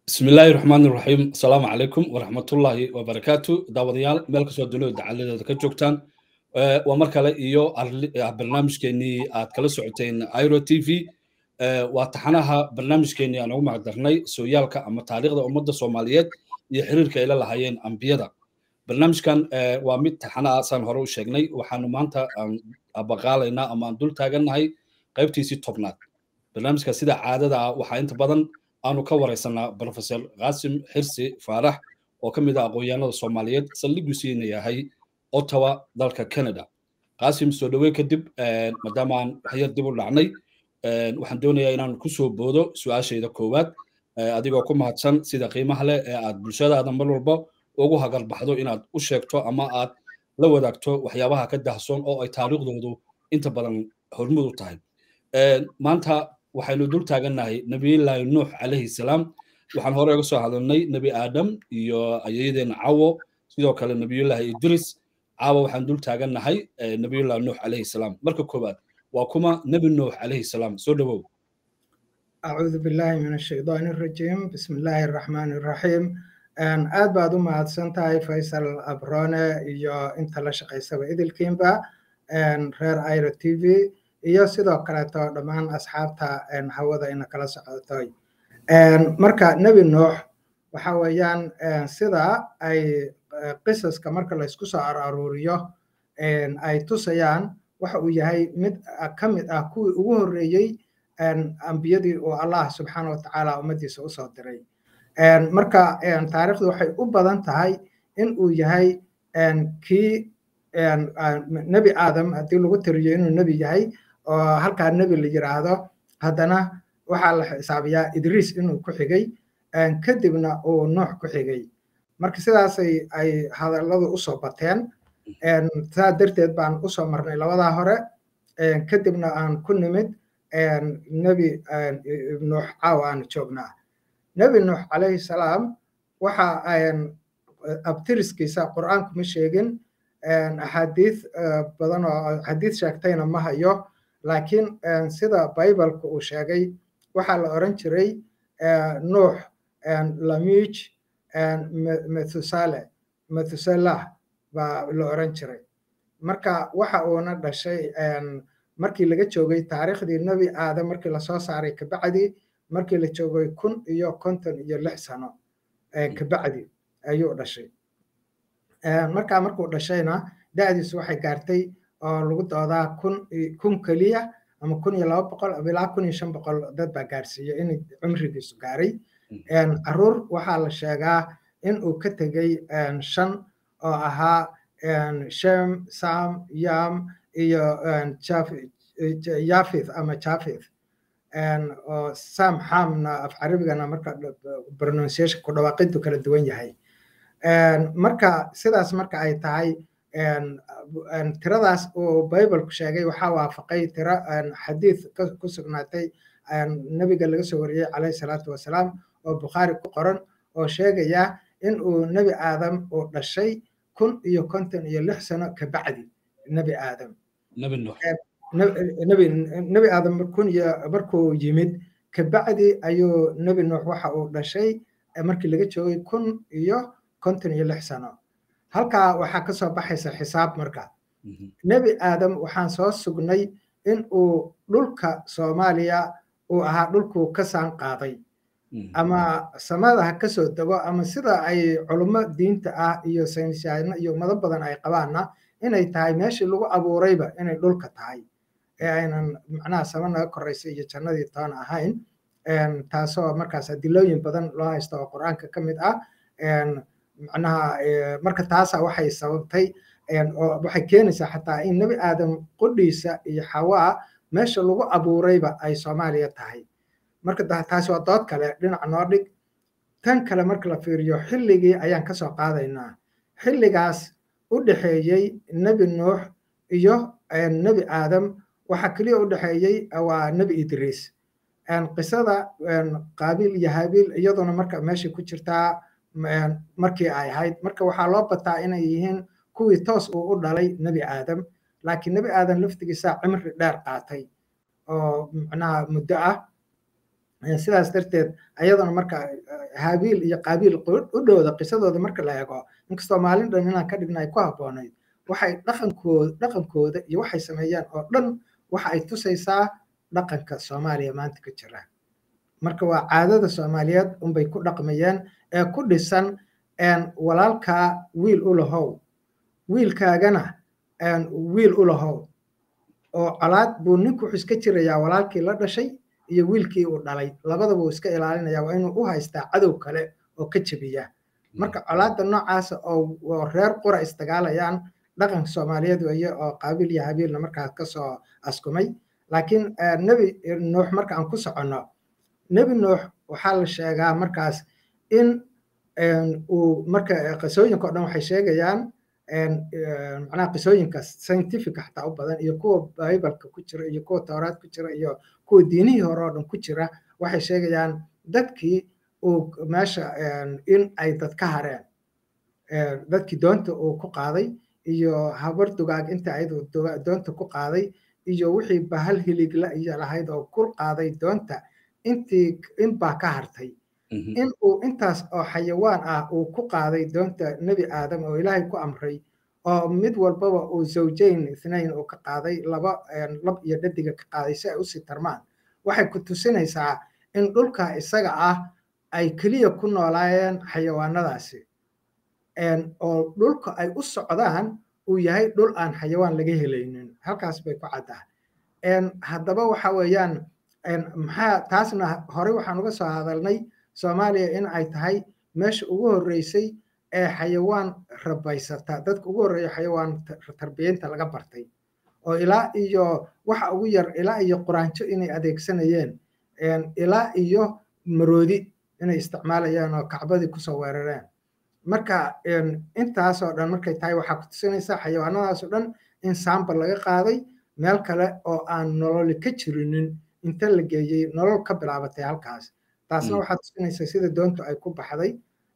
bismi illaahi raxmaan iraxiim asalaamu calaykum waraxmatullaahi wabarakaatu daawadayaal meel kastoo dunida dacaladeeda ka joogtaan waa mar kale iyo barnaamijkeenii aad kala socoteen iro t v waa taxanaha barnaamijkeenii aan ugu magdarnay sooyaalka ama taariikhda ummadda soomaaliyeed iyo xiriirka ay la lahaayeen ambiyada barnaamijkan waa mid taxana saan hore u sheegnay waxaanu maanta aan abaqaalaynaa ama aan dul taagannahay qaybtiisii tobnaad barnaamijka sida caadada ah waxaa inta badan aanu ka waraysanaa professor qaasim xirsi faarax oo ka mid ah aqoonyahanada soomaaliyeed saldhigusiina yahay ottawa dalka canada qaasim soo dhaweyn kadib maadaama aan waxyar dib u dhacnay waxaan doonayaa inaan ku soo boodo su-aashayda koowaad adigoo ku mahadsan sida qiimaha leh ee aad bulshadaada mar walba ugu hagarbaxdo inaad u sheegto ama aad la wadaagto waxyaabaha ka dahsoon oo ay taariikhdoodu inta badan hormud u tahay maanta waxaynu dul taagannahay nebiyullaahi nuux calayhi salaam waxaan hore uga soo hadalnay nebi aadam iyo ayayadeena cawo sidoo kale nebiyullaahi idris caawa waxaan dul taagannahay nebiyullahi nuux calayhi salaam marka koowaad waa kuma nebi nuux calayhi salaam soo dhowow acuudu billaahi min ashaydaani arajiim bismi illaahi araxmaani araxiim aad baad u mahadsan tahay faysal abrone iyo inta la shaqaysaba idilkiinba reer iro t v iyo sidoo kaleeto dhammaan asxaabta hawada ina kala socotoy marka nebi nuux waxa weeyaan sida ay qisaska marka laysku soo aruuriyo ay tusayaan waxa uu yahay mid ka mid ah kuwii ugu horreeyey ambiyadii uu allah subxaana wa tacaala ummaddiisa usoo diray marka taariikhdu waxay u badan tahay in uu yahay kii nebi aadam haddii lagu tiriyo inuu nebi yahay oo halkaa nebi la yiraahdo haddana waxaa la xisaabiyaa idriis inuu ku xigay kadibna uu nuux ku xigay marka sidaasay ay hadalladu usoo bateen saa darteed baan usoo marnay labadaa hore kadibna aan ku nimid nebi nuux caawa aanu joognaa nebi nuux calayhi salaam waxa abtiriskiisa qur'aanku ma sheegin axaadiis badan oo axaadiis sheegtayna ma hayo laakiin sida bibaleka uu sheegay waxaa la oran jiray nuux lamij methusale methuselah baa la oran jiray marka waxa uuna dhashay markii laga joogay taariikhdii nebi aadam markii lasoo saaray kabacdi markii la joogay kun iyo konton iyo lix sano kabacdi ayuu dhashay markaa markuu dhashayna da'diisu waxay gaartay oo lagu doodaa kun kun keliya ama kun iyo laba boqol ilaa kun iyo shan boqol dad baa gaarsiiyey in cumrigiisu gaaray caruur waxaa la sheegaa in uu ka tegey shan oo ahaa shem sam yam iyo yafith ama jafith oo sam hamna af carabigana marka pronunciation ku dhawaaqintu kala duwan yahay marka sidaas marka ay tahay tiradaas uu bibalku sheegay waxaa waafaqay tiro xadiid ku sugnaatay nebiga laga soo wariyey calayhi salaatu wasalaam oo bukhaari ku qoran oo sheegaya in uu nebi aadam uu dhashay kun iyo konton iyo lix sano kabacdi nebi aadam nebi aadam kun iyo markuu yimid kabacdi ayuu nebi nuux waxa uu dhashay markii laga joogay kun iyo konton iyo lix sano halkaa waxaa ka soo baxaysa xisaab marka nebi aadam waxaan soo sugnay in uu dhulka soomaaliya uu ahaa dhulkuu ka saan qaaday ama samada ha ka soo dego ama sida ay culummo diinta ah iyo saynisyaano iyo ummado badan ay qabaanna inay tahay meeshii lagu abuurayba inay dhulka tahay ee aynan macnaha sama naga koraysa iyo jannadii toona ahayn taasoo markaas adilooyin badan loo haysta oo qur-aanka ka mid ah macnaha marka taasa waxay sababtay oo waxay keenaysaa xataa in nebi aadam qudhiisa iyo xawaa meesha lagu abuurayba ay soomaaliya tahay marka taasi waa dood kale dhinaca noo dhig tan kale marka la fiiriyo xilligii ayaan ka soo qaadaynaa xilligaas u dhexeeyey nebi nuux iyo nebi aadam waxaa keliya u dhexeeyey waa nebi idriis qisada qaabiil iyo habiil iyaduna marka meeshay ku jirtaa markii ay ahayd marka waxaa loo bataa inay yihiin kuwii toos uu u dhalay nebi aadam laakiin nebi aadam laftigiisa cimri dheer qaatay oo macnaha muddo ah sidaas darteed ayadana marka haabiil iyo qaabiil u dhowda qisadooda marka la eego inkastoo maalin dhan inaan ka dhigna ay ku habboonayd waxay dhaqankooda dhaqankooda iyo waxay sameeyaan oo dhan waxa ay tusaysaa dhaqanka soomaaliya maanta ka jira marka waa caadada soomaaliyeed unbay ku dhaqmayeen ee ku dhisan walaalkaa wiil u lahow wiilkaagana wiil u lahow oo colaad buu ninku wuxuu iska jirayaa walaalkii la dhashay iyo wiilkii uu dhalay labadaba uu iska ilaalinaya waa inuu u haystaa cadow kale oo ka jebiya marka colaadda noocaasa oo reer qura isdagaalayaan dhaqanka soomaaliyeed weeye oo qaabiil iyo habiilna markaas kasoo askumay laakiin nebi nuux marka aan ku soconno nebi nuux waxaa la sheegaa markaas in uu marka qisooyinka o dhan waxay sheegayaan macnaha qisooyinkaas scientific xataa u badan iyo kuwa bibaleka ku jira iyo kuwa towraad ku jira iyo kuwa diinihii hore oo dhan ku jira waxay sheegayaan dadkii uu meesha in ay dad ka hareen dadkii doonta uu ku qaaday iyo habar dugaag inta ayadu doonta ku qaaday iyo wixii bahal hiligla iyo lahayd oo ku qaaday doonta intii in baa ka hartay in uu intaas oo xayawaan ah uu ku qaaday doonta nebi aadam oo ilaahay ku amray oo mid walbaba uu zawjayn ithnayn uu ka qaaday laba lab iyo dhadiga ka qaaday si ay usii tarmaan waxay ku tusinaysaa in dhulka isaga ah ay keliya ku noolaayeen xayawaanadaasi oo dhulka ay u socdaan uu yahay dhul aan xayawaan laga helaynin halkaas bay ku caddaa haddaba waxa weeyaan maxaa taasna horey waxaan uga soo hadalnay soomaaliya in ay tahay meesha ugu horreysay ee xayawaan rabaysata dadka ugu horreeya xayawaan tarbiyeynta laga bartay oo ilaa iyo waxa ugu yar ilaa iyo quraanjo inay adeegsanayeen ilaa iyo maroodi inay isticmaalayaan oo kacbadii kusoo weerareen marka intaasoo dhan markay tahay waxaa ku tusinaysaa xayawaanadaasoo dhan in saambal laga qaaday meel kale oo aan nololi ka jirinin inta la geeyey nolol ka bilaabatay halkaas taasna waxaa tusinaysaa sida doontu ay ku baxday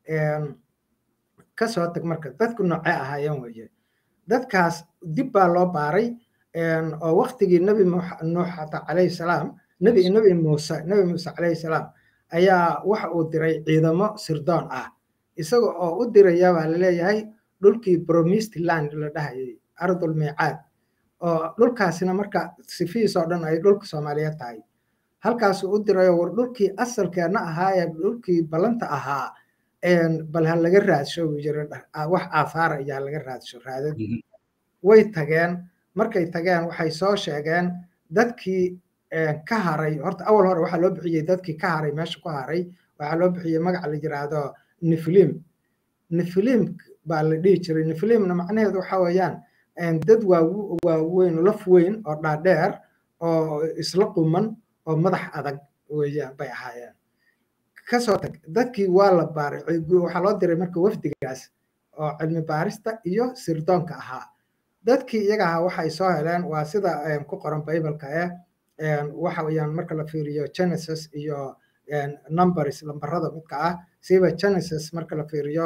kasoo tag marka dadku noocee ahaayeen weeye dadkaas dib baa loo baaray oo waktigii nebi nuux xataa calayhi salaam nebi nebi muuse nebi muuse calayhi salaam ayaa waxa uu diray ciidamo sirdoon ah isaga oo u diraya baa laleeyahay dhulkii bromist land la dhahayay ardul miicaad oo dhulkaasina marka sifihiis oo dhan ay dhulka soomaaliyeed tahay halkaasuu u dirayo war dhulkii asalkeena ahaa ee dhulkii ballanta ahaa bal ha laga raadsho buu jira wax aafaara ayaa laga raadsho raadad way tageen markay tageen waxay soo sheegeen dadkii ka haray horta awal hore waxaa loo bixiyey dadkii ka haray meesha ku haray waxaa loo bixiyey magaca la yiraahdo niflim niflim baa la dhihi jiray niflimna macnaheedu waxa weeyaan dad waaweyn laf weyn oo dhaadheer oo isla quman oo madax adag weeyaan bay ahaayeen kasoo tag dadkii waa la baaray waxaa loo diray marka wafdigaas oo cilmi baarista iyo sirdoonka ahaa dadkii iyaga ahaa waxay soo heleen waa sida ku qoran bibaleka eh waxa weeyaan marka la fiiriyo genesis iyo numbers lambarada midka ah siba genesis marka la fiiriyo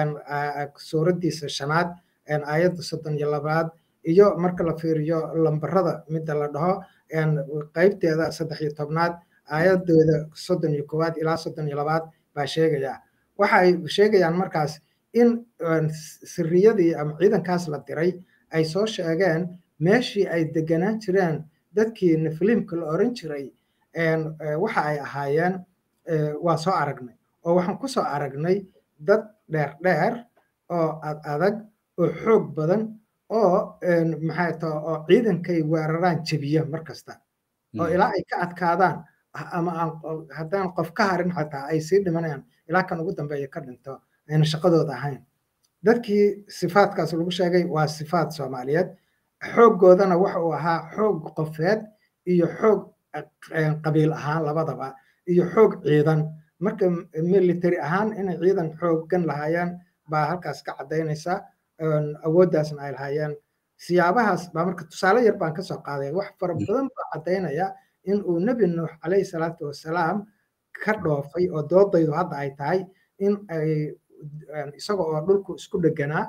suuraddiisa shanaad aayadda soddon iyo labaad iyo marka la fiiriyo lambarada midda la dhaho qaybteeda saddex iyo tobnaad aayadooda soddon iyo koowaad ilaa soddon iyo labaad baa sheegaya waxay sheegayaan markaas in siriyadii ama ciidankaas la diray ay soo sheegeen meeshii ay deganaan jireen dadkii niflimka la oran jiray waxa ay ahaayeen waa soo aragnay oo waxaan ku soo aragnay dad dheer dheer oo ad adag oo xoog badan oo maxay taha oo ciidankay weeraraan jebiya mar kasta oo ilaa ay ka adkaadaan ama aan haddaan qof ka harin xataa ay sii dhimanayaan ilaa kan ugu dambeeya ka dhinto ayna shaqadooda ahayn dadkii sifaadkaas lagu sheegay waa sifaad soomaaliyeed xooggoodana waxa uu ahaa xoog qofeed iyo xoog qabiil ahaan labadaba iyo xoog ciidan marka military ahaan inay ciidan xooggan lahaayeen baa halkaas ka caddaynaysa awooddaasna ay lahaayeen siyaabahaas baa marka tusaale yar baan kasoo qaaday wax fara badan baa caddaynaya in uu nebi nuux calayhi salaatu wasalaam ka dhoofay oo doodaydu hadda ay tahay in ay isaga oo dhulku isku dheganaa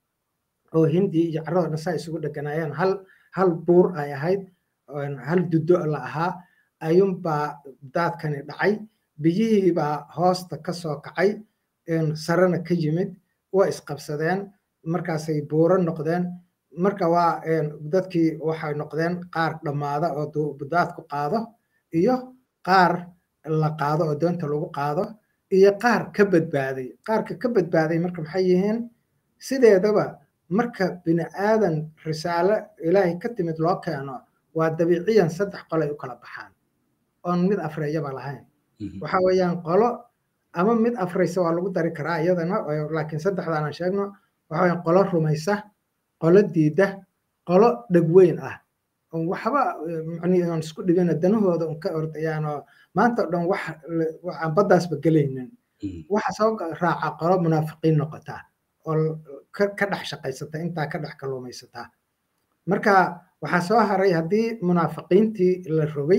oo hindi iyo carrada dhan saa isugu dheganaayeen hal hal buur ay ahayd hal duddo la ahaa ayuunbaa daadkani dhacay biyihiibaa hoosta ka soo kacay sarena ka yimid waa isqabsadeen markaasay buuro noqdeen marka waa dadkii waxay noqdeen qaar dhammaada oo daadku qaado iyo qaar la qaado oo doonta lagu qaado iyo qaar ka badbaaday qaarka ka badbaaday marka maxay yihiin sideedaba marka bini aadan risaalo ilaahay ka timid loo keeno waa dabiiciyan saddex qolay u kala baxaan oon mid afreeyaba lahayn waxa weeyaan qolo ama mid afraysa waa lagu dari karaa iyadana laakiin saddexdaan aan sheegno waxa weeyaan qolo rumaysa qolo diida qolo dhegweyn ah waxba aan isku dhibina danahooda un ka ordayaan oo maanta o dhan wax aan baddaasba gelaynin waxa soo raaca qolo munaafiqiin noqota oo ka dhex shaqaysata intaa ka dhex kalluumaysataa marka waxaa soo haray haddii munaafiqiintii la rogay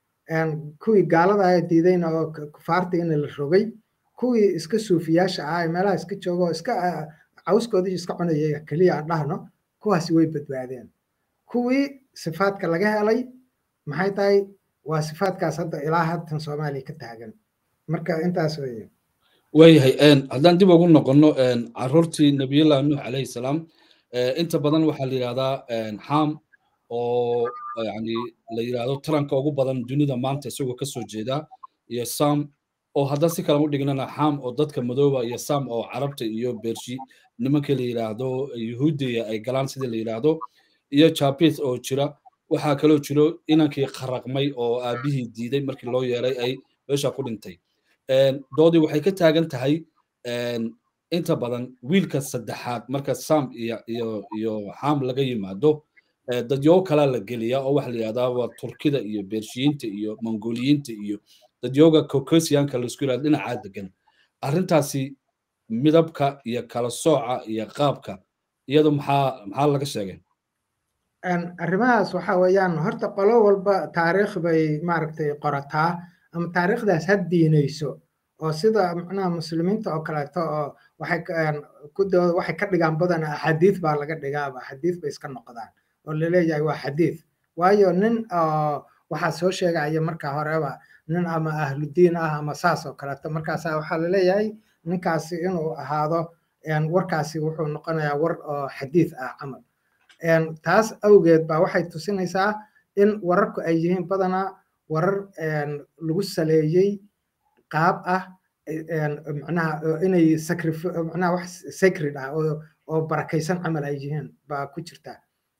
kuwii gaalada diidayna oo kufaartiina la rogay kuwii iska suufiyaasha ah meelaha iska jooga oo iska cawskoodii iska cunaya keliya aan dhahno kuwaasi way badbaadeen kuwii sifaadka laga helay maxay tahay waa sifaadkaas hadda ilaa haddan soomaaliya ka taagan marka intaas weeye waayahay haddaan dib ugu noqonno caruurtii nabiyullahi nuux calayhi salaam inta badan waxaa la yidhahdaa xam oo yani la yidhahdo taranka ugu badan dunida maanta isagoo ka soo jeeda iyo sam oo haddaan si kale u dhignana xam oo dadka madooba iyo sam oo carabta iyo bershi nimankii la yidhaahdo yuhuudiya ay galaan sidii la yidhaahdo iyo jabith oo jira waxaa kaloo jiro inankii qaraqmay oo aabihii diiday markii loo yeeray ay meesha ku dhintay doodii waxay ka taagan tahay inta badan wiilka saddexaad marka sam iyo iyo iyo xam laga yimaado dadyogo kalaa la geliyaa oo waxa la yidhahdaa waa turkida iyo bershiyiinta iyo mongoliyiinta iyo dadyoga caucasianka laisku yidhahdo dhinacaa degan arrintaasi midabka iyo kala sooca iyo qaabka iyadu maxaa maxaa laga sheegay arrimahaas waxa weeyaan horta qolo walba taariikh bay maaragtay qorataa ama taariikhdaas ha diinayso oo sida macnaha muslimiinta oo kaleeto oo waxay ku waxay ka dhigaan badan axaadiis baa laga dhigaaba axaadiis bay iska noqdaan oo laleeyahay waa xadiis waayo nin waxaa soo sheegaya marka horeba nin ama ahludiin ah ama saas oo kaleeto markaasa waxaa laleeyahay ninkaasi inuu ahaado warkaasi wuxuu noqonayaa war oo xadiis ah camal taas awgeed baa waxay tusinaysaa in wararku ay yihiin badanaa warar lagu saleeyey qaab ah macnaha inay macnaha wax sacred ah oo oo barakaysan camal ay yihiin baa ku jirta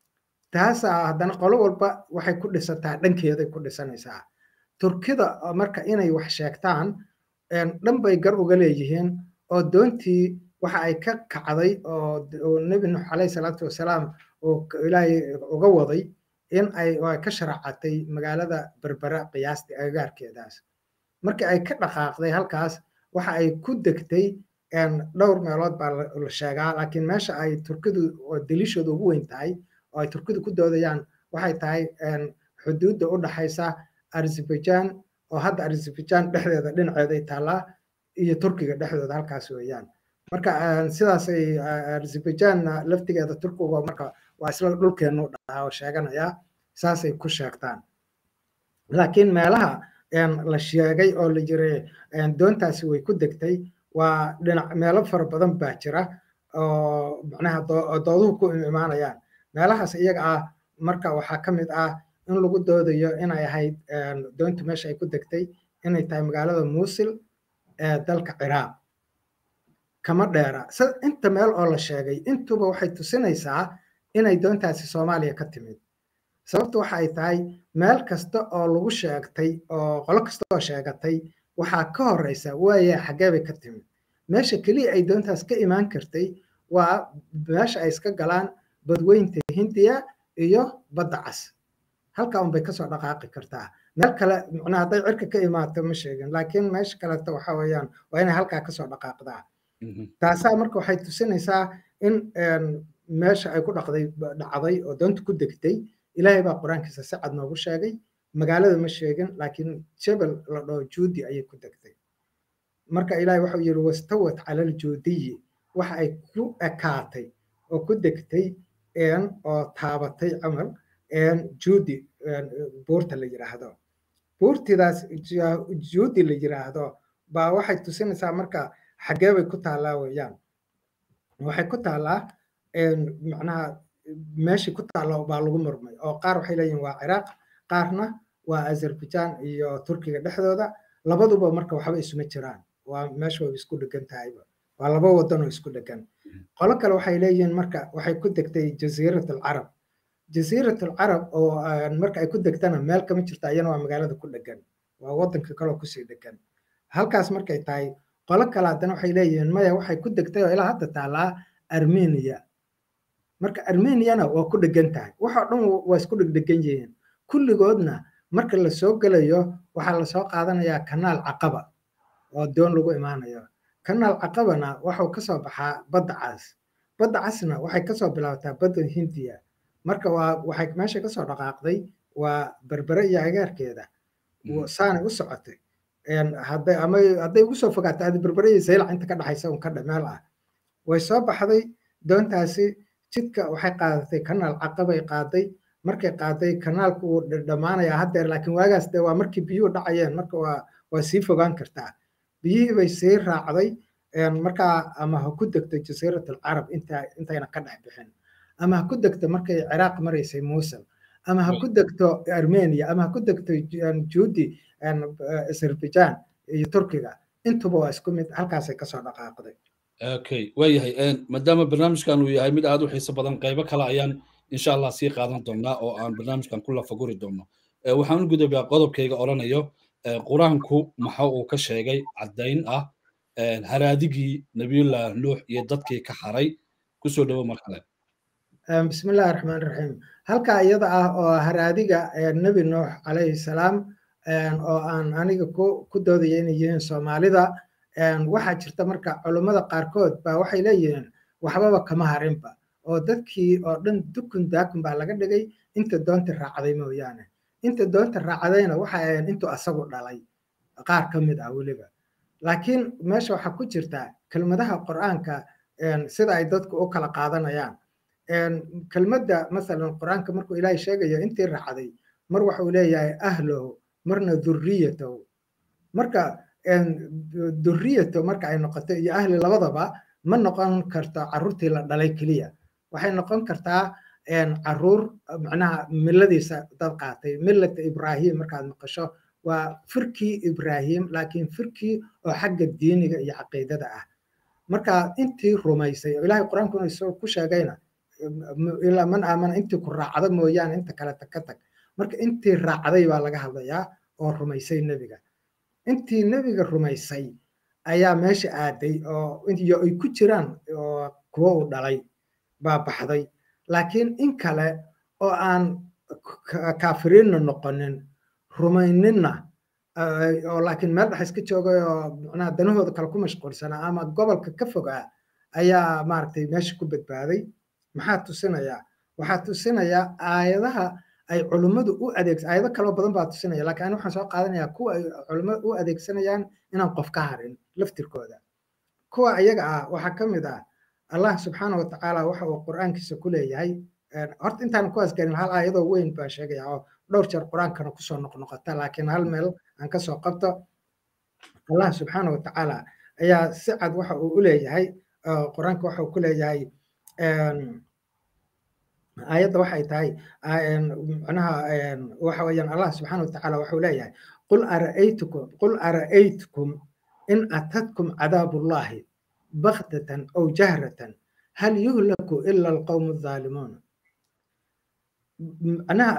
taasaa haddana qolo walba waxay ku dhisataa dhankeeday ku dhisanaysaa turkida marka inay wax sheegtaan dhan bay gar uga leeyihiin oo doontii waxa ay ka kacday oo nebi nuux calayhi salaatu wasalaam oo ilaahay uga waday in ay ka sharaacatay magaalada berbera qiyaastii agagaarkeedaas markii ay ka dhaqaaqday halkaas waxa ay ku degtay dhowr meelood baa la sheegaa laakiin meesha ay turkidu oo daliishooda ugu weyn tahay oo ay turkidu ku doodayaan waxay tahay xuduudda u dhaxaysa azerbaijan oo hadda azerbaijan dhexdeeda dhinaceeday taallaa iyo turkiga dhexdooda halkaas weeyaan marka sidaasay azerbaijanna laftigeeda turkiga marka waa isla dhulkeenu dhahaa oo sheeganaya saasay ku sheegtaan laakiin meelaha la sheegay oo la yiri doontaasi way ku degtay waa dhinac meelo fara badan baa jira oo macnaha dooduhu ku imaanayaan meelahaas iyaga ah marka waxaa ka mid ah in lagu doodayo inay ahayd doontu meesha ay ku degtay inay tahay magaalada muusil ee dalka ciraaq kama dheera inta meel oo la sheegay intuba waxay tusinaysaa inay doontaasi soomaaliya ka timid sababta waxa ay tahay meel kasta oo lagu sheegtay oo qolo kasta oo sheegatay waxaa ka horeysa waaya xaggee bay ka timid meesha keliya ay doontaas ka imaan kartay waa meesha ay iska galaan badweynta hindiya iyo badda cas halka unbay kasoo dhaqaaqi kartaa meel kale macnaha hadday cirka ka imaato ma sheegin laakiin meesha kaleto waxa weeyaan waa inay halkaa kasoo dhaqaaqdaa taasaa marka waxay tusinaysaa in meesha ay ku dhaqday dhacday oo doonta ku degtay ilaahay baa qur-aankiisa si cad noogu sheegay magaalada ma sheegin laakiin jebel la dhaho juudi ayay ku degtay marka ilaahay waxau yidhi wastawat cala aljuudiyi waxa ay ku ekaatay oo ku degtay oo taabatay camal juudi buurta la yidhaahdo buurtidaas juudi la yiraahdo baa waxay tusinaysaa marka xaggee bay ku taallaa weeyaan waxay ku taallaa macnaha meeshii ku taalla baa lagu murmay oo qaar waxay leeyihin waa ciraaq qaarna waa azerbaijan iyo turkiga dhexdooda labaduba marka waxba isuma jiraan waa meesha way isku dhegan tahayba waa laba wadan oo isku dhegan qolo kale waxay leeyihiin marka waxay ku degtay jasiirat alcarab jasiirat alcarab oo marka ay ku degtana meel kama jirto ayana waa magaalada ku dhegan waa wadanka kaloo kusii dhegan halkaas markay tahay qolo kale haddana waxay leeyihiin maya waxay ku degtay oo ilaa hadda taallaa armenia marka armeniana waa ku dhegan tahay waxoo dhan waa isku dhegdhegan yihiin kulligoodna marka la soo gelayo waxaa lasoo qaadanayaa kanaal caqaba oo doon lagu imaanayo kanaal caqabana waxuu kasoo baxaa badda cas badda casna waxay kasoo bilaabataa badda hindiya marka waa waxay meesha kasoo dhaqaaqday waa berbere iyo agaarkeeda saanay u socotay hadday ama hadday ugu soo fogaato adi berbere iyo saylac inta ka dhexaysa un ka dhameel ah way soo baxday doontaasi jidka waxay qaadatay kanaal caqabay qaaday markay qaaday kanaalku wuu dhammaanayaa haddeer laakiin waagaas dee waa markii biyuhu dhacayeen marka waa waa sii fogaan kartaa biyihii bay sii raacday markaa ama ha ku degto jasiirat alcarab inta intayna ka dhex bixin ama ha ku degto markay ciraaq maraysay muusul ama ha ku degto armenia ama ha ku degto juudi azerbaijan iyo turkiga intuba waa isku mid halkaasay kasoo dhaqaaqday okay waayahay maadaama barnaamijkan uu yahay mid aad u xiiso badan qaybo kale ayaan insha allah sii qaadan doonaa oo aan barnaamijkan ku lafaguri doono waxaan u gudubaa qodobkayga odhanayo qur-aanku maxa uu ka sheegay caddayn ah haraadigii nabiyullah nuux iyo dadkii ka haray kusoo dhowo mar kale bismillahi raxmaan raxiim halkaa iyada ah oo haraadiga nebi nuux calayhi salaam oo aan aniga ku doodaya inay yihiin soomaalida waxaa jirta marka culummada qaarkood baa waxay leeyihiin waxbaba kama harinba oo dadkii oo dhan dukun daakun baa laga dhigay inta doonta raacday mooyaane inta doonta raacdayna waxay ahayn intuu asagu dhalay qaar ka mid ah weliba laakiin meesha waxaa ku jirta kelmadaha qur'aanka sida ay dadku u kala qaadanayaan kelmadda masalan qur'aanka markuu ilaahay sheegayo intii raacday mar waxuu leeyahay ahlow marna durriyatow marka durriyato marka ay noqoto iyo ahli labadaba ma noqon karto carruurtii la dhalay keliya waxay noqon kartaa caruur macnaha miladiisa dad qaatay millata ibrahim markaad maqasho waa firkii ibrahim laakiin firkii oo xagga diiniga iyo caqiidada ah marka intii rumaysay oo ilaahay qur-aankuna isagoo ku sheegayna ilaa man aamana intii ku raacda mooyaane inta kale ka tag marka intii raacday baa laga hadlayaa oo rumaysay nebiga intii nebiga rumaysay ayaa meesha aaday oo iyo ay ku jiraan oo kuwo uu dhalay baa baxday laakiin in kale oo aan kaafiriinna noqonin rumayninna oo laakiin meel dhex iska joogay oo macnaha danahooda kale ku mashquulsanaa ama gobolka ka fogaa ayaa maaragtay meesha ku badbaaday maxaa tusinayaa waxaa tusinayaa aayadaha ay culummadu u adeegsa aayado kaloo badan baa tusinaya laakiin ani waxaan soo qaadanayaa kuwa ay culummadu u adeegsanayaan inaan qof ka harin laftirkooda kuwa ayaga ah waxaa ka mid ah allah subxaana wa tacaala waxa uu qur'aankiisa ku leeyahay horta intaan kuwaas garin hal aayadoo weyn baan sheegaya oo dhowr jeer qur'aankana kusoo noqnoqota laakiin hal meel aan kasoo qabto allah subxaana wa tacaala ayaa si cad waxa uu u leeyahay qur-aanka waxa uu ku leeyahay aayadda waxay tahay macnaha waxa weeyaan allah subxaana watacaala wuxuu leeyahay qul ara'aytukum qul ara'aytukum in atadkum cadaabullahi baktatan aw jahratan hal yuhlaku ila alqawmu adhaalimuun macnaha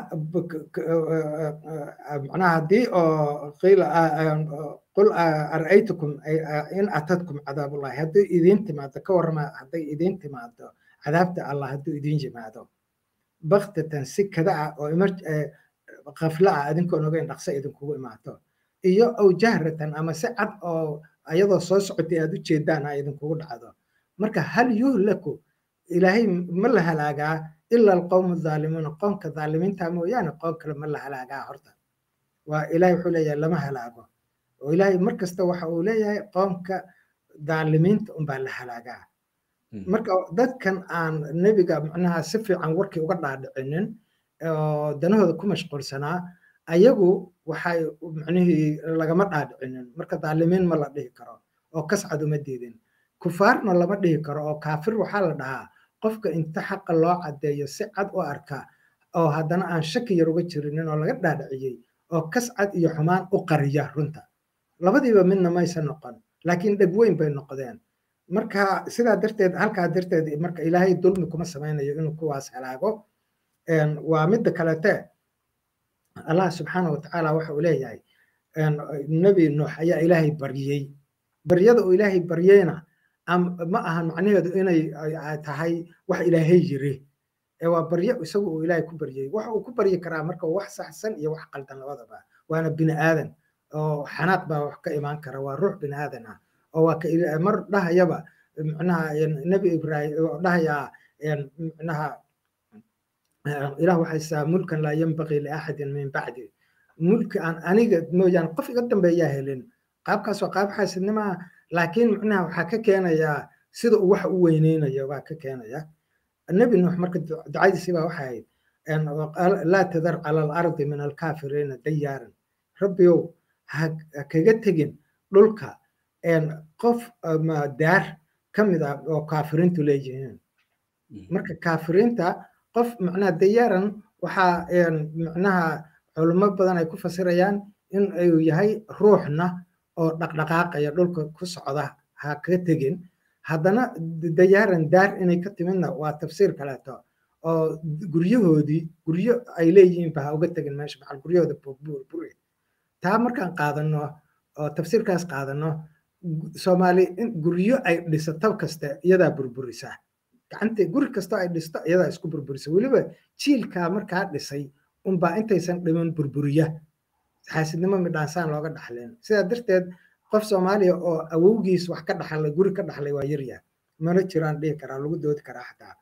macnaha haddii oo qiila qul ara'aytukum in atadkum cadaabullahi haddii idiin timaado ka warrama hadday idiin timaado cadaabta allah hadduu idiin yimaado baktatan si kada ah oo kafla ah adinkoon ogeyn dhaqso idinkugu imaato iyo aw jahratan ama si cad oo ayadoo soo socotay aad u jeedaan ah idinkugu dhacdo marka hal yuhlaku ilaahay ma la halaagaa ila alqowmu dhaalimuuna qoomka dhaalimiinta mooyaane qoom kale ma la halaagaa horta waa ilaahay wuxuu leeyahay lama halaago oo ilaahay mar kasta waxa uu leeyahay qoomka dhaalimiinta unbaa la halaagaa marka dadkan aan nebiga macnaha si fiican warkii uga dhaadhicinin oo danahooda ku mashquulsanaa ayagu waxay macnihii lagama dhaadhicinin marka daalimiin ma la dhihi karo oo kascad uma diidin kufaarna lama dhihi karo oo kaafir waxaa la dhahaa qofka inta xaqa loo caddeeyo si cad u arka oo haddana aan shaki yar uga jirinin oo laga dhaadhiciyey oo kascad iyo xumaan u qariya runta labadiiba midna maysan noqon laakiin dheg weyn bay noqdeen marka sidaa darteed halkaa darteed marka ilaahay dulmi kuma samaynayo inuu kuwaas halaago waa midda kalete allah subxaana wa tacaala waxa uu leeyahay nebi nuux ayaa ilaahay baryey baryada uu ilaahay baryeyna ma ahan macnaheedu inay tahay wax ilaahay yiri ee waa baryo isagu uu ilaahay ku baryey waxa uu ku baryi karaa marka wax saxsan iyo wax qaldan labadaba waana bini aadan oo xanaaq baa wax ka imaan kara waa ruux bini aadan ah oo waa ka mar dhahayaba micnaha nebi ibraahim oo dhahayaa micnaha ilah waxay saa mulkan laa yanbaqii liaxadin min bacdi mulki aan aniga mooyaane qof iga dambeeyaa helin qaabkaas waa qaab xaasidnimaa laakiin micnaha waxaa ka keenayaa sida uu wax u weyneynayo baa ka keenaya nebi nuux marka ducadiisii baa waxay ahayd laa tadar cala alardi min alkaafiriina dayaaran rabbiyow ha kaga tegin dhulka qof daar ka mid ah oo kaafiriintu leeyihiin marka kaafiriinta qof macnaha dayaaran waxaa macnaha culimo badan ay ku fasirayaan in uu yahay ruuxna oo dhaqdhaqaaqaya dhulka ku socda ha kaga tegin haddana dayaaran daar inay ka timidna waa tafsiir kaleeto oo guryahoodii guryo ay leeyihiinba ha uga tegin meesha maxal guryahooda burburi taa markaan qaadano oo tafsiirkaas qaadano soomaali guryo ay dhisato kasta iyadaa burburisa gacanta guri kastoo ay dhisto iyadaa isku burburisa weliba jiilkaa markaa dhisay unbaa intaysan dhiman burburiya xaasidnimo midhaansaan looga dhaxleen sidaa darteed qof soomaaliya oo awowgiis wax ka dhaxlay guri ka dhaxlay waa yarya mana jiraan dhihi karaa lagu doodi karaa xataa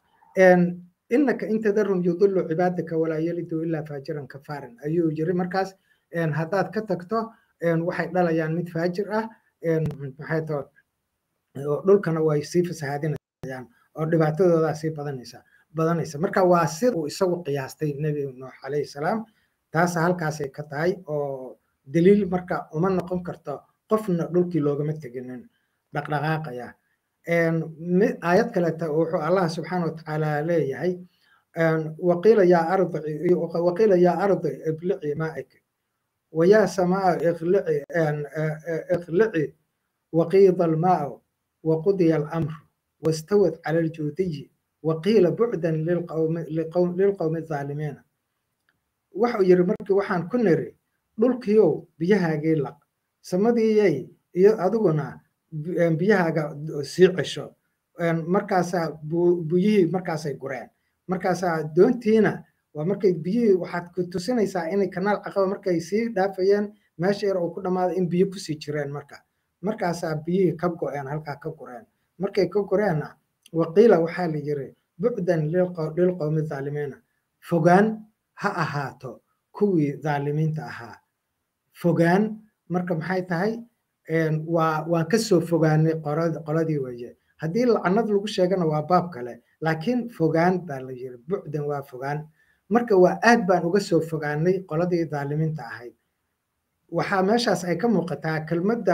innaka intadarhum yudilu cibaadaka walaa yalidu ilaa faajiran kafaarin ayuu yiri markaas haddaad ka tagto waxay dhalayaan mid faajir ah maxay too dhulkana way sii fasahaadinayaan oo dhibaatadoodaa sii badanaysa badanaysa marka waa sida uu isagu qiyaastay nebi nuux calayhi salaam taasa halkaasay ka tahay oo daliil marka uma noqon karto qofna dhulkii loogama teginin dhaqdhaqaaqaya aayad kaleta wuxuu allah subxaana wa tacaala leeyahay waqiila yaa ardi waqiila yaa ardi iblici maa'ik wayaa samaa iqlici iqlici waqiida almaa'u وقضي الأمر واستوت على الجودي وقيل بعدا للقوم, للقوم, للقوم الظالمين waxau yiri markii waxaan ku niri dhulkiyow biyahaagii laq samadiiyay iyo adiguna biyahaaga sii cesho markaasaa biyihii markaasay gureen markaasaa doontiina waa markay biyihii waxaad ku tusinaysaa inay kanaal caqaba markay sii dhaafayeen meesha yar uu ku dhammaaday in biyo kusii jireen marka markaasaa biyihii ka go'een halkaa ka gureen markay ka gureenna waqiila waxaa la yiri bucdan lilqowmi dhaalimiina fogaan ha ahaato kuwii dhaalimiinta ahaa fogaan marka maxay tahay waa waan ka soo fogaanay qoladii weeye haddii lacnad lagu sheegana waa baab kale laakiin fogaan baa la yiri bucdan waa fogaan marka waa aad baan uga soo fogaanay qoladii dhaalimiinta ahayd waxaa meeshaas ay ka muuqataa kelmadda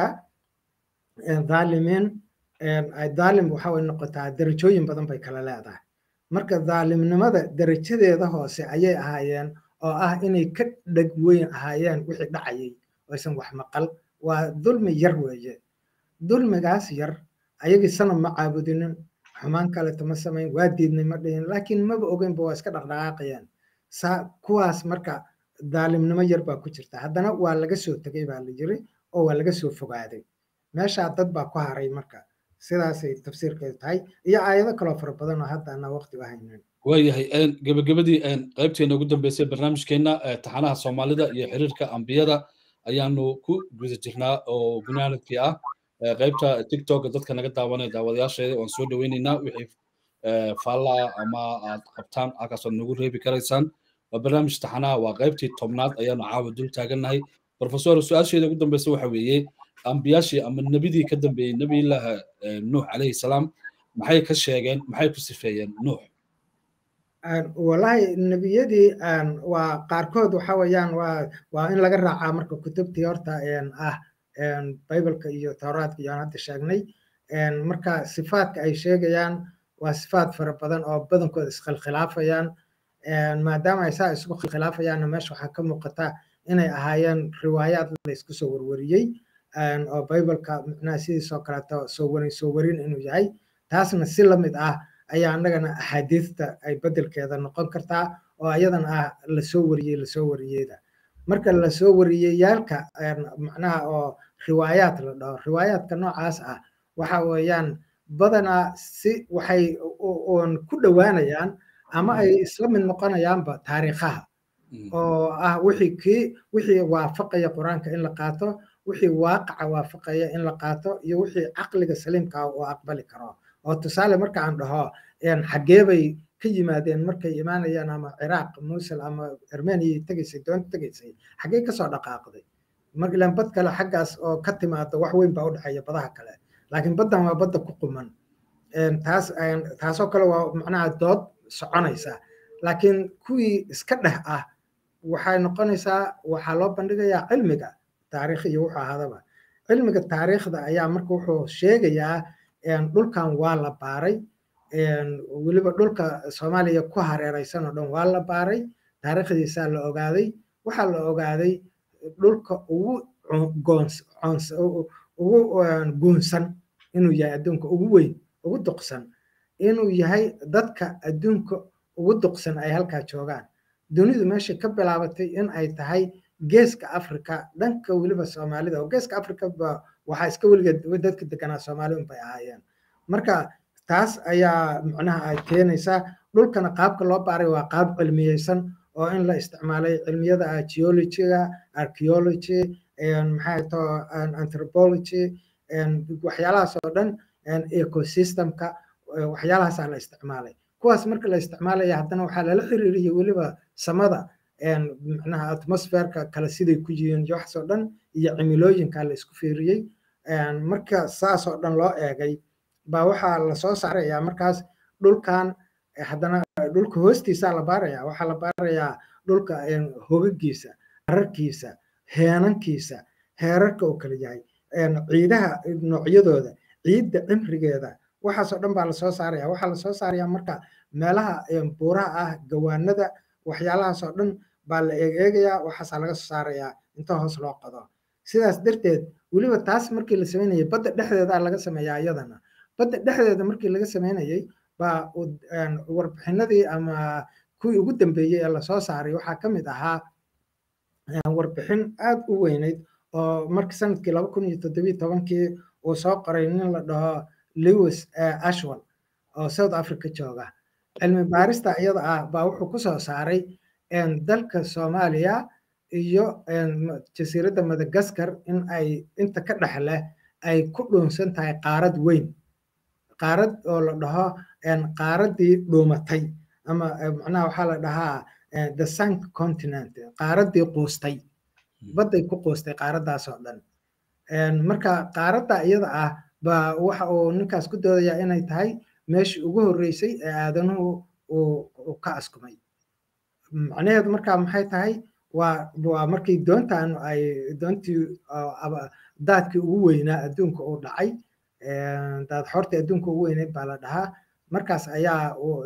dhaalimiin dhaalim waxa way noqotaa derajooyin badan bay kala leedahay marka dhaalimnimada derajadeeda hoose ayay ahaayeen oo ah inay ka dheg weyn ahaayeen wixii dhacayay aysan wax maqal waa dulmi yar weeye dulmigaas yar ayagii sanab ma caabudinin xumaan kaleto ma samayn waa diidnay ma dhihin laakiin maba ogeynba waa iska dhaqdhaqaaqayeen saa kuwaas marka dhaalimnimo yar baa ku jirta haddana waa laga soo tegay baa la yiri oo waa laga soo fogaaday meeshaa dad baa ku haray marka sidaasay tafsiirkeedu tahay iyo aayado kaloo fara badan oo hadda ana waqti u haynin waayahay gebagabadii qaybteena ugu dambeysay barnaamijkeenna taxanaha soomaalida iyo xiriirka ambiyada ayaanu ku guda jirnaa oo gunaanadkii ah qaybta tiktok dadka naga daawanaya daawadayaasheeda waan soo dhaweyneynaa wixii faallaa ama aad qabtaan halkaasaad nagu reebi karaysaan waa barnaamij taxanaha waa qaybtii tobnaad ayaanu caawa dul taagannahay profesor su-aasheeda ugu dambeysa waxa weeye ambiyaashii ama nebidii ka dambeeyey nebiyullaahi nuux calayhi salaam maxay ka sheegeen maxay ku sifeeyeen nuux walahi nebiyadii waa qaarkood waxa weeyaan waa waa in laga raacaa marka kutubtii horta ah bibleka iyo towraadka iyo aan hadda sheegnay marka sifaadka ay sheegayaan waa sifaad fara badan oo badankooda iskhilkhilaafayaan maadaama ay saa isku khilkhilaafayaan meesha waxaa ka muuqata inay ahaayeen riwaayaad laysku soo warwariyey oo bibleka micnaha sidiisoo kaleeto soo warin soo warin inuu yahay taasna si lamid ah ayaa annagana axaadiista ay bedelkeeda noqon kartaa oo ayadana ah lasoo wariyey lasoo wariyeyda marka lasoo wariyeyaalka macnaha oo riwaayaad la dhaho riwaayaadka noocaas ah waxa weeyaan badanaa si waxay un ku dhowaanayaan ama ay isla mid noqonayaanba taariikhaha oo ah wixii kii wixii waafaqaya qur-aanka in la qaato wixii waaqaca waafaqaya in la qaato iyo wixii caqliga saliimka ah oo aqbali karo oo tusaale marka aan dhaho xaggee bay ka yimaadeen markay imaanayaan ama ciraaq musul ama armeniya tegaysay doonta tegaysay xaggee kasoo dhaqaaqday markilan bad kale xaggaas oo ka timaado wax weyn baa u dhexeeya badaha kale laakiin baddan waa badda ku quman taas taasoo kale waa macnaha dood soconaysa laakiin kuwii iska dheh ah waxay noqonaysaa waxaa loo bandhigayaa cilmiga taariikh iyo wuxuu ahaadaba cilmiga taariikhda ayaa marka wuxuu sheegayaa dhulkan waa la baaray weliba dhulka soomaaliya ku hareeraysan oo dhan waa la baaray taariikhdiisaa la ogaaday waxaa la ogaaday dhulka ugu ugu guunsan inuu yahay adduunka ugu weyn ugu duqsan inuu yahay dadka adduunka ugu duqsan ay halkaa joogaan dunidu meeshay ka bilaabatay in ay tahay geeska africa dhanka weliba soomaalida oo geeska africa ba waxaa iska weligeed dadka deganaa soomaali unbay ahaayeen marka taas ayaa macnaha ay keenaysaa dhulkana qaabka loo baaray waa qaab cilmiyeysan oo in la isticmaalay cilmiyada geologyga archaeology maxay to anthropology waxyaalahaas oo dhan ecosystemka waxyaalahaasaa la isticmaalay kuwaas marka la isticmaalaya haddana waxaa lala xiriiriyey weliba samada macnaha atmosferka kale siday ku yihiin iyo waxaas oo dhan iyo cimilooyinka la isku fiiriyey marka saas oo dhan loo eegay baa waxaa lasoo saarayaa markaas dhulkan haddana dhulka hoostiisaa la baarayaa waxaa la baarayaa dhulka hogagiisa ararkiisa heenankiisa heerarka uu kala yahay ciidaha noocyadooda ciidda cimrigeeda waxaasoo dhan baa lasoo saaraya waxaa lasoo saarayaa marka meelaha buuraha ah gawaanada waxyaalahaasoo dhan baa la eegeegayaa waxaasaa laga soo saarayaa inta hoos loo qodo sidaas darteed weliba taas markii la samaynayay badda dhexdeeda laga sameeyaa iyadana badda dhexdeeda markii laga samaynayay baa warbixinadii ama kuwii ugu dambeeyey ee lasoo saaray waxaa ka mid ahaa warbixin aad u weyneyd oo markii sanadkii laba kun iyo toddobiyo tobankii uu soo qoray nin la dhaho lewis ashwell oo south africa jooga cilmi baarista iyada ah baa wuxuu ku soo saaray dalka soomaaliya iyo jasiiradda madagaskar in ay inta ka dhex leh ay ku dhuunsan tahay qaarad weyn qaarad oo la dhaho qaaraddii dhuumatay ama macnaha waxaa la dhahaa the sunk continent qaaraddii quustay badday ku quustay qaaraddaas oo dhan marka qaaradda iyada ah baa waxa uu ninkaas ku doodayaa inay tahay meeshii ugu horreysay ee aadanuhu uu ka askumay macnaheedu markaa maxay tahay waa waa markii doontan ay doontii daadkii ugu weynaa adduunka uu dhacay daad xortii adduunka ugu weyneyd baa la dhahaa markaas ayaa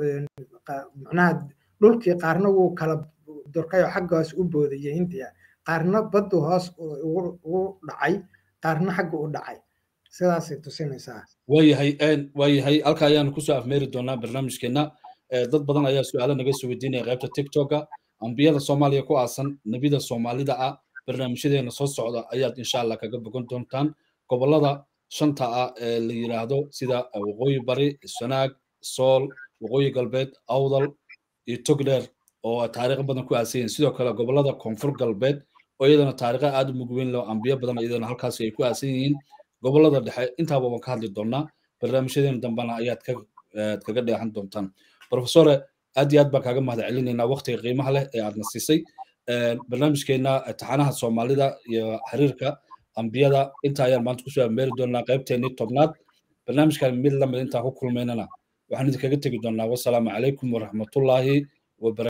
macnaha dhulkii qaarna wuu kala durkay oo xaggaas u boodayay hindiya qaarna baddu hoos ugu dhacay qaarna xagga u dhacay sidaasay tusinaysaa waayahay waayahay halka ayaanu kusoo afmeeri doonaa barnaamijkeena dad badan ayaa su-aalo naga soo weydiinaya qaybta tiktoka ambiyada soomaaliya ku aasan nebida soomaalida ah barnaamijyadeena soo socda ayaad insha allah kaga bogan doontaan gobolada shanta ah ee la yiraahdo sida waqooyi bari sanaag sool waqooyi galbeed awdal iyo togdheer oo taariikh badan ku aasan yihiin sidoo kale gobolada koonfur galbeed oo iyadana taariikha aad u mug weyn leh ambiyo badan iyadana halkaasi ay ku aasan yihiin gobolada dhexe intaaba waan ka hadli doonaa barnaamijyadeena dambana ayaad kaga dheexan doontaan profesore aad iyo aad baan kaaga mahad celinaynaa waqtiga qiimaha leh ee aadna siisay barnaamijkeena taxanaha soomaalida iyo xiriirka ambiyada inta ayaan maanta kusoo ameeri doonaa qaybteennii tobnaad barnaamijkan mid lamid intaan ku kulmaynana waxaan idinkaga tegi doonaa wasalaamu calaykum waraxmatullaahi wabarakatu